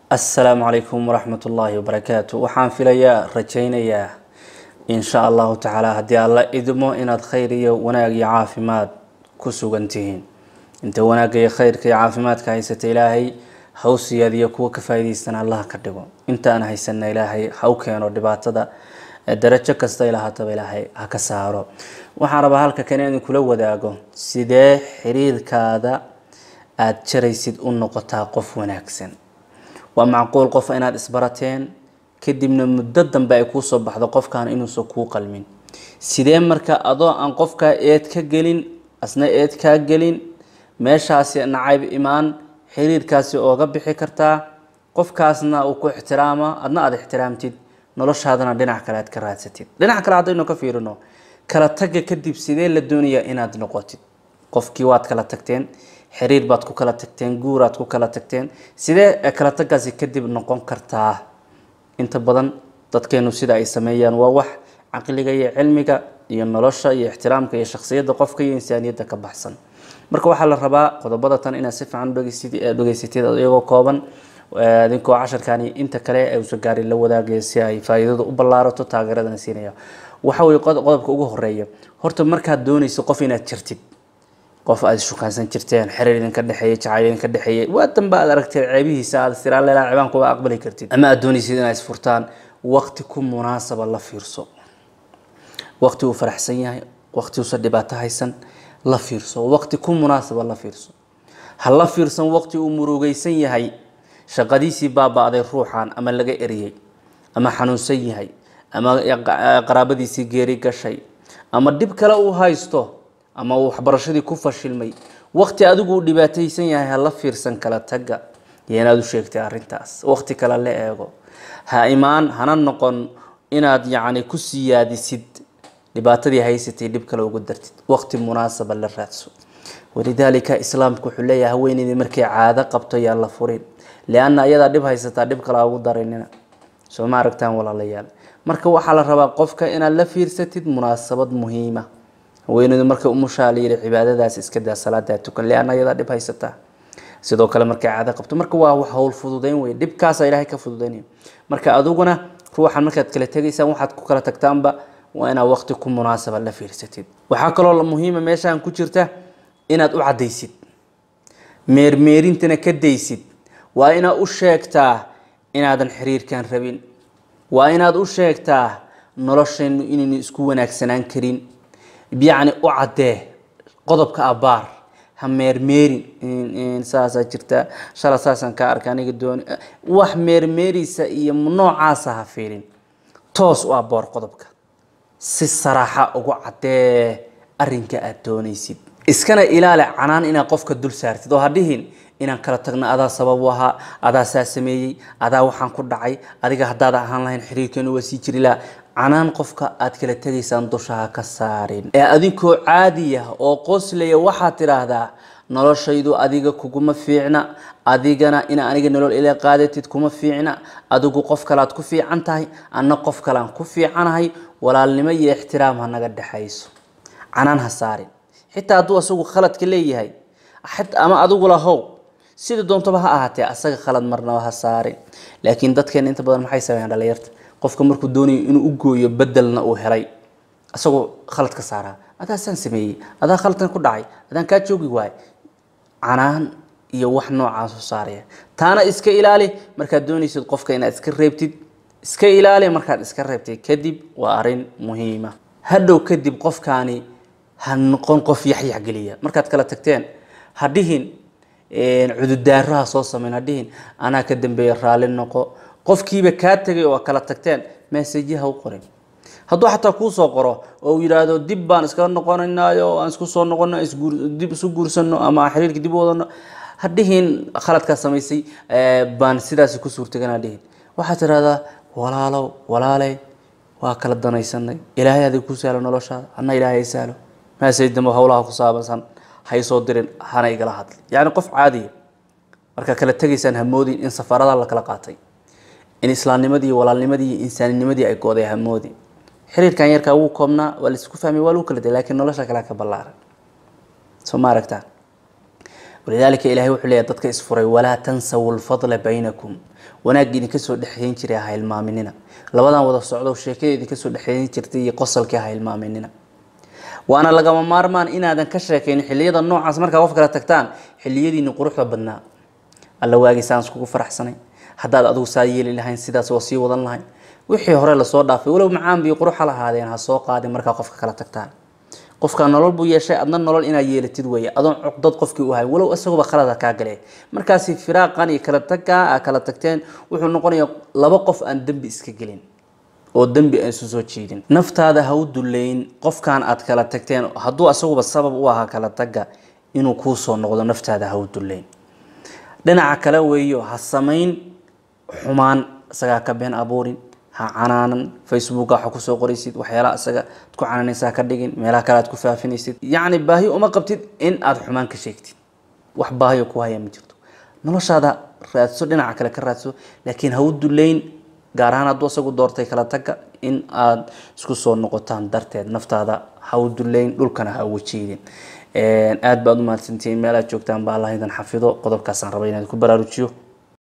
assalaamu calaykum waraxmat ullaahi wabarakaatu waxaan filayaa rajaynayaa insha allahu tacaala haddii alla idmo inaad khayr iyo wanaag iyo caafimaad ku sugan tihiin inta wanaagga iyo khayrka iyo caafimaadka haysata ilaahay hawsiyaad iyo kuwa ka faa'iidaystana allah ka dhigo intaan haysana ilaahay ha u keeno dhibaatada darajo kasta ilahaataba ilaahay ha ka saaro waxaan rabaa halka kan inaan kula wadaago sidee xiriirkaada aada jaraysid u noqotaa qof wanaagsan waa macquul qof inaad isbarateen kadibna muddo dambe ay kuusoo baxdo qofkan inuusan kuu qalmin sidee marka adoo aan qofkaa eed ka gelin asna eed kaa gelin meeshaasi nacayb imaan xiriirkaasi ooga bixi kartaa qofkaasna uu ku ixtiraama adna aada ixtiraamtid noloshaadana dhinac kale aad ka raadsatid dhinac kale haddaynu ka fiirino kala tagga kadib sidee la doonayaa inaad noqotid qofkii waad kala tagteen xiriir baad ku kala tagteen guuraad ku kala tagteen sidee kala tagaasi kadib noqon kartaa inta badan dadkeenu sida ay sameeyaan waa wax caqliga iyo cilmiga iyo nolosha iyo ixtiraamka iyo shaksiyadda qofka iyo insaaniyadda ka baxsan marka waxaa la rabaa qodobada tan inaad si fiican dhegeysatid iyagoo kooban idinkoo casharkani inta kale ee uusa gaari la wadaagaya si ay faa'iidadu u ballaarato taageeradana siinaya waxa weye qodobka ugu horeeya horta markaad doonayso qof inaad jirtid qof aad shukaansan jirteen xiriir idinka dhexeeyay jacayl idinka dhexeeyay waa danba aad aragteen ceebihiisa aad istiraan leelaa ceebaan kuba aqbali kartid ama aad doonaysid inaad isfurtaan waqti ku munaasaba la fiirso waqti uu faraxsan yahay waqti uusan dhibaato haysan la fiirso waqti ku munaasaba la fiirso ha la fiirsan waqti uu murugaysan yahay shaqadiisii baaba-day ruuxan ama laga eriyey ama xanuunsan yahay ama qaraabadiisii geeri gashay ama dhib kale uu haysto ama uu waxbarashadii ku fashilmay waqti adigu uu dhibaataysan yahay ha la fiirsan kala tagga iyo inaad u sheegtay arrintaas waqti kale la eego ha imaan hana noqon inaad yacni ku siyaadisid dhibaatadii haysatay dhib kale ugu dartid waqti munaasaba la raadso walidaalika islaamku wuxuu leeyahay haweeneydii markay caado qabto yaa la furin lianna ayadaa dhib haysataa dhib kale ugu darinina soo ma aragtaan walaalayaal marka waxaa la rabaa qofka inaad la fiirsatid munaasabad muhiima haweeneydu markay umushaa la yidhi cibaadadaas iska daa salaadaa tukan lianna ayadaa dhib haysataa sidoo kale markay caado qabto marka waa wax howl fududeyn wey dhibkaasa ilaahay ka fududeynaya marka adiguna ruuxan markaad kala tegaysaan waxaad ku kala tagtaanba waa inaad waqti ku munaasaba la fiirsatid waxaa kaloo muhiima meeshaan ku jirta inaad u caddaysid meermeerintana ka daysid waa inaad u sheegtaa inaadan xiriirkan rabin waa inaad u sheegtaa noloshaynu inaynu isku wanaagsanaan karin yacni u caddee qodobka abaar ha meermeerin saasaa jirta shala saasaan kaa arka aniga dooni wax meermeerisa iyo noocaasa ha fiirin toos u aboor qodobka si saraaxa ugu caddee arrinka aada doonaysid iskana ilaali canaan inaad qofka dul saartid oo ha dhihin inaan kala tagno adaa sabab u ahaa adaa saa sameeyey adaa waxaan ku dhacay adiga haddaada ahaan lahayn xiriirkeenu waa sii jiri laha canaan qofka aad kala tegaysaan dushaha ka saarin ee adinkoo caadiya oo qoslaya waxaad tidhaahdaa noloshaydu adiga kuguma fiicna adigana ina aniga nolol ila qaadatid kuma fiicna adigu qof kalead ku fiican tahay anna qof kalean ku fiicanahay walaalnimo iyo ixtiraam ha naga dhexayso canaan ha saarin xitaa hadduu asagu khaladka leeyahay ama adigu lahow sida doontaba ha ahaatee asaga khalad marnaba ha saarin laakiin dadkeena inta badan maxay sameeyaan dhalinyarta qofka markuu doonayo inuu u gooyo bedelna uu helay asagoo khalad ka saaraa adaa saan sameeyey adaa khaladkan ku dhacay adaan kaa joogi waay canaan iyo wax noocaas u saaraya taana iska ilaali markaad doonaysid qofka inaad iska reebtid iska ilaali markaad iska reebtid kadib waa arrin muhiima hadhow kadib qofkaani ha noqon qof yaxyax geliya markaad kala tagteen ha dhihin cududaaraha soo sameyn ha dhihin anaa ka dambeeya raalli noqo qofkiiba kaa tegay oo kala tagteen mesejiha u qorin hadduu xataa kuu soo qoro oo uu yidhaahdo dib baan iskaga noqonaynayo aan isku soo noqono dib isu guursano ama xiriirka dib u wadano ha dhihin khaladkaa samaysay baan sidaasi ku suurtagan ha dhihin waxaad tidhahdaa walaalow walaaley waa kala danaysanay ilaahay adig ku sahlo noloshaada anna ilaahay sahlo maasayidamo howlaha ku saabansan haysoo dirin hana igala hadli yacni qof caadiya markaa kala tegaysaan hamoodin in safarada la kala qaatay in islaamnimadii iyo walaalnimadii iyo insaaninimadii ay gooday hamoodin xiriirkan yarkaa wuu koobnaa waa laisku fahmay waa lagu kala day lakiin nolosha kale ka ballaaran soo ma aragtaan walidaalika ilahay wuxuu leeyahy dadka isfuray walaa tansawu lfadla baynakum wanaagga idinka soo dhexeyn jiray ha hilmaaminina labadan wada socdo sheekada idinka soo dhexeyn jirtay iyo qosalkii ha hilmaaminina waana lagama maarmaan inaadan ka sheekayn xiliyada noocaas markaa qof kala tagtaan xiliyadiini quruxda badnaa alla waagiisaan iskugu faraxsanay haddaad adigu saa yeeli lahayn sidaas waa sii wadan lahayn wixii hore lasoo dhaafay walow macaan bii quruxa lahaadeen ha soo qaadin markaa qofka kala tagtaan qofka nolol buu yeeshay adna nolol inaad yeelatid weeye adoon cuqdad qofkii u hay walow isaguba khalada kaa galee markaasi firaaqan iyo kala tagkaa aa kala tagteen wuxuu noqonayaa laba qof aan dembi iska gelin oo dembi aan isu soo jiidin naftaada ha u duleyn qofkan aad kala tagteen hadduu isaguba sabab u ahaa kala tagga inuu kuu soo noqdo naftaada ha u duleyn dhinaca kale weeyo ha samayn xumaan isagaa ka been abuurin ha canaanan facebooka waxa kusoo qoraysid waxyaalaha isaga ad ku canaanaysa ka dhigin meelaha kale aad ku faafinaysid yacni baahi uma qabtid in aad xumaan ka sheegtid wax baahiyo ku haya ma jirto noloshaada raadso dhinaca kale ka raadso laakiin ha u duleyn gaar ahaan hadduu isagu doortay kala tagga in aad isku soo noqotaan darteed naftaada ha u duleyn dhulkana ha uga jiidin aada baad u mahadsantihiin meel aad joogtaan baa allah idan xafido qodobkaasaan rabay inaad ku baraarujiyo